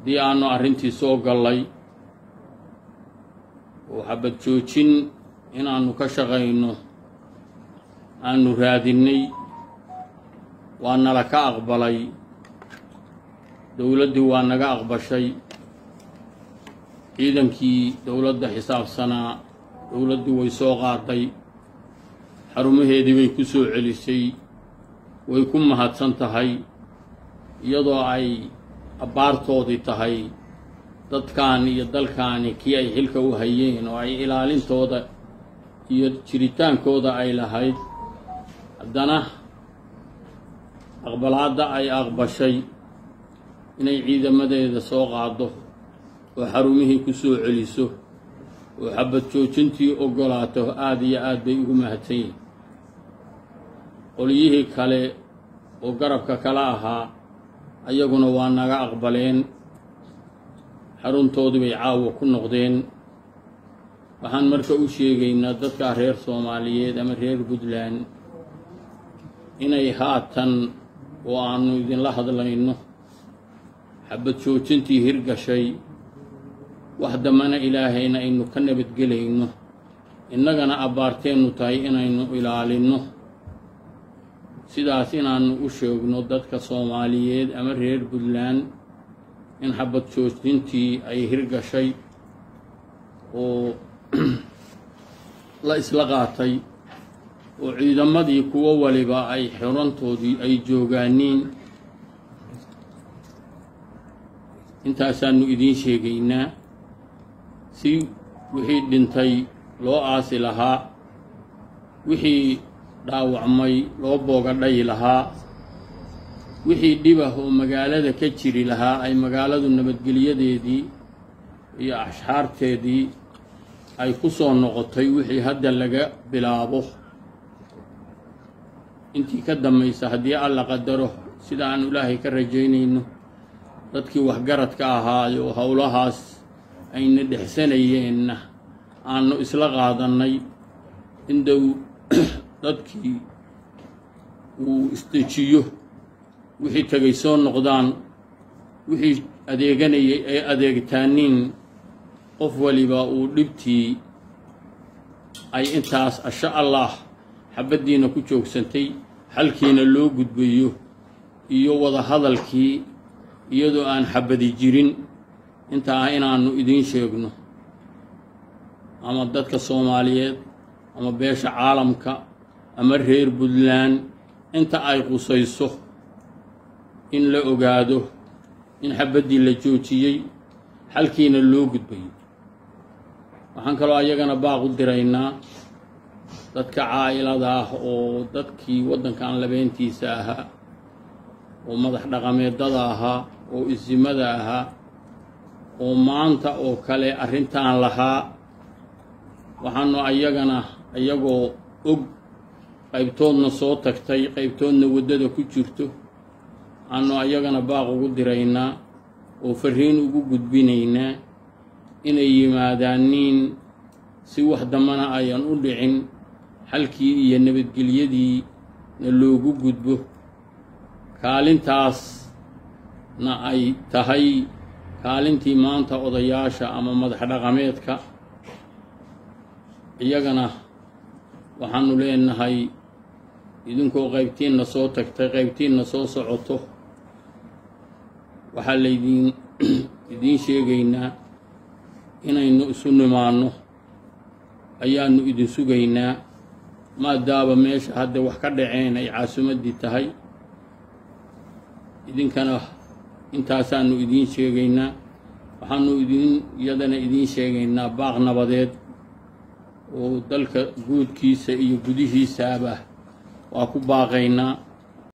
haddii aanu arrintii soo gallay oo xabad joojin inaannu ka shaqayno aanu raadinnay waa nala ka aqbalay dowladdii waa naga aqbashay ciidankii dowladda xisaabsanaa dowladdii way soo qaaday xarumaheedii bay ku soo celisay way ku mahadsan tahay iyadoo ay abbaartoodii tahay dadkan iyo dalkaani kii ay xilka u hayeen oo ay ilaalintooda iyo jiritaankooda ay lahayd haddana aqbalaadda ay aqbashay inay ciidamadeeda soo qaado oo xarumihii ku soo celiso oo xabad joojintii oggolaato aada iyo aad bay ugu mahadsan yihin qolyihii kale oo garabka kala ahaa ayaguna waa naga aqbaleen xaruntoodii bay caawa ku noqdeen waxaan marka u sheegaynaa dadka reer soomaaliyeed ama reer puntland inay haatan oo aanu idinla hadlayno xabad joojintii hirgashay wax dambana ilaahayna aynu ka nabadgelayno innagana abbaarteennu tahay inaynu ilaalinno sidaas inaannu u sheegno dadka soomaaliyeed ama reer puntland in xabad joojintii ay hirgashay oo la isla qaatay oo ciidamadii kuwo waliba ay xirantoodii ay joogaaniin intaasaannu idiin sheegaynaa si wixii dhintay loo aasi lahaa wixii dhaawacmay loo boogadhayi lahaa wixii dhibah oo magaalada ka jiri lahaa ay magaaladu nabadgelyadeedii iyo ashxaarteedii ay ku soo noqotay wixii hadda laga bilaabo intii ka dambaysa haddii alla qadaro sida aan ilaahay ka rajaynayno dadkii waxgaradka ahaayo howlahaas ayna dhexsanayeenna aanu isla qaadannay in dow dadkii uu isdejiyo wixii tegay soo noqdaan wixii adeeganayay ay adeegtaaniin qof waliba uu dhibtii ay intaas asha allah xabaddiina ku joogsantay xalkiina loo gudbayo iyo wada hadalkii iyadoo aan xabadi jirin intaa inaannu idiin sheegno ama dadka soomaaliyeed ama beesha caalamka ama reer puntland inta ay qusayso in la ogaado in xabaddii la joojiyey xalkiina loo gudbayo waxaan kaloo ayagana baaq u diraynaa dadka caa'ilada ah oo dadkii waddankan labeentiisa ahaa oo madax dhaqameedada ahaa oo isimada ahaa oo maanta oo kale arrintan lahaa waxaanu ayagana iyagoo og qaybtoodna soo tagtay qaybtoodna waddada ku jirto aanu ayagana baaq ugu diraynaa oo farriin ugu gudbinaynaa inay yimaadaaniin si wax dambana ayan u dhicin xalkii iyo nabadgelyadiina loogu gudbo kaalintaasna ay tahay kaalintii maanta odayaasha ama madax dhaqameedka iyagana waxaanu leenahay idinkoo qaybtiinna soo tagtay qaybtiinna soo socoto waxaa laydiin idiin sheegaynaa inaynu isu nimaanno ayaannu idin sugaynaa maadaaba meesha hadda wax ka dhaceen ay caasimaddii tahay idinkana intaasaannu idiin sheegaynaa waxaanu idiin iyadana idiin sheegaynaa baaq nabadeed oo dalka guudkiisa iyo gudihiisaaba waa ku baaqaynaa